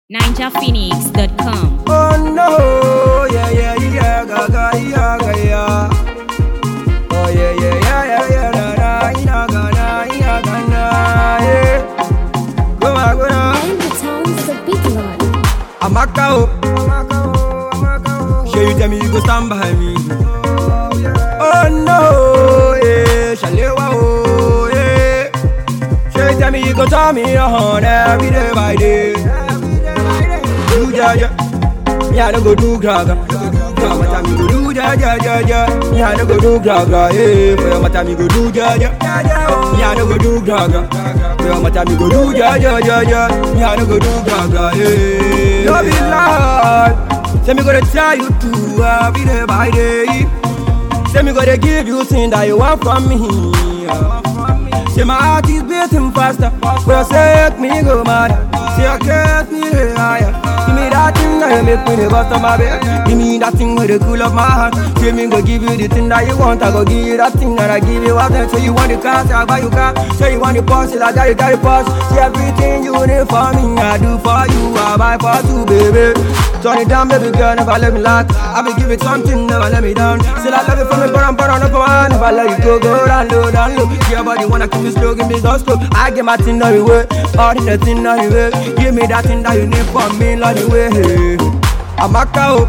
ninjaphoenix.com. Oh no, yeah, yeah, yeah, gaga, yeah, gaga, yeah. Oh yeah, yeah, yeah, yeah, yeah, na, na, ina, ga, na, ina, ga, na, yeah. Go on, go on. And the town's the big lord. Amaka, oh. Amaka, oh. Sure you tell me you go stand by me. Oh no, yeah, Shalewa, oh, yeah. Sure you tell me you go turn me on every day by day. Do ja ja, me I no go do gaga. For your matter me go do ja ja ja ja. Me I no go do gaga, yeah. For your matter me go do ja ja. Me I no go do gaga. For your matter me go do ja ja ja ja. Me I no go do gaga, yeah. No be lie, say me gonna tell you true every day by day. Say me gonna give you thing that you want from me. Say my heart is beating faster. For your sake, me go mad. Say I can't me higher. Give me that thing that you make me the bust of my bed. Give me that thing with the cool of my heart. Say me go give you the thing that you want. I go give you that thing that I give you. What then? Say you want the car, say I buy you car. Say you want the Porsche, I got it, got the Porsche. Say everything you need for me, I do for you. I buy for two, baby. Turn it down, baby girl, never let me lack. I be give it something, never let me down. Still I love you from me, but I'm but I'm up on. Never let you go, go down low, down low. Your body wanna keep me slow, give me so slow. I get my thing on the way, all the thing on the way. Give me that thing that you need from me, on the way. I'm a cow.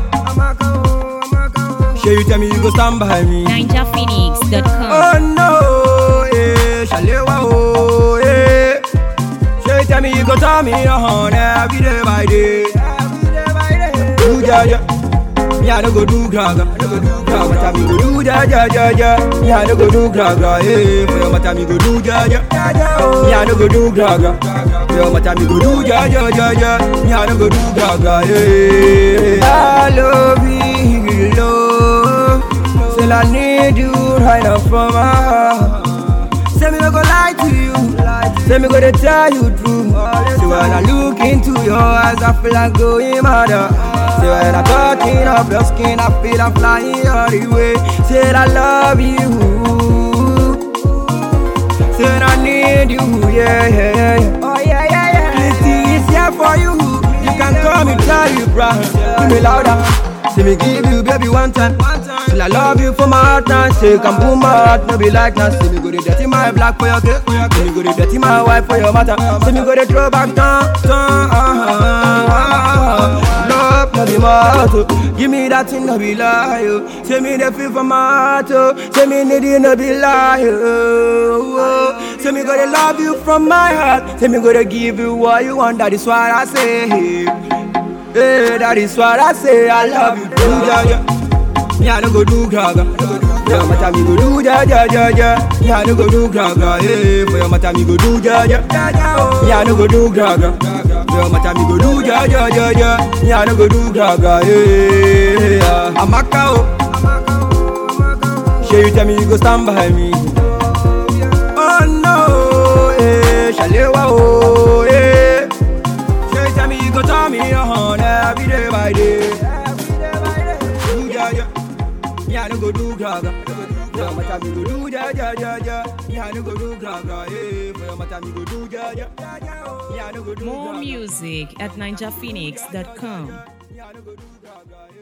Sure you tell me you go stand by me. ninjaphoenix.com. Oh no, yeah, Shalewa, oh, yeah. Sure you tell me you go turn me on every day by day. Do ja ja, me I no go do gaga. For your matter me go do ja ja ja ja. Me I no go do gaga, yeah. For your matter me go do ja ja. Me I no go do gaga. For your matter me go do ja ja ja ja. Me I no go do gaga, yeah. I love you, love. Still I need you right now from my heart. Say me no go lie to you. Say me go to tell you true. Say when I look into your eyes, I feel like going mad. Say when I'm touching up your skin, I feel I'm flying all the way. Say I love you. Say I need you, yeah, yeah, yeah. Oh yeah, yeah, yeah. This is here for you. You can call me Charlie Brown. Give me louder. Say me give you baby one time. Till I love you for my heart now. Say come boom my heart, no be like now. Say me go to dirty my black for your cake. Say me go to dirty my wife for your matter. Say me go to throw back down, down. Uh-huh, uh-huh. Love no be my heart. oh. Give me that thing, no be lie. oh. Say me the feel for my heart. oh. Say me need it, no be lie. oh, oh. Say me gonna love you from my heart. Say me gonna give you what you want. That is what I say. Hey, that is what I say. I love you, do ja ja. Me I no go do gaga. For your matter me go do ja ja ja ja. Me I no go do gaga. Hey, for your matter me go do ja ja. Me I no go do gaga. For your matter me go do ja ja ja ja. Me I no go do gaga. Hey, I'm a cow. Sure you tell me you go stand by me. Oh no, eh, Shalewa, oh, eh. Sure you tell me you go turn me on every day by day. Do ja ja, me I no go do gaga. For your matter me go do ja ja ja ja. Me I no go do gaga, eh. For your matter me go do ja ja. Me I no go do More gaga. music at ninjaphoenix.com. Me I no go do gaga, eh.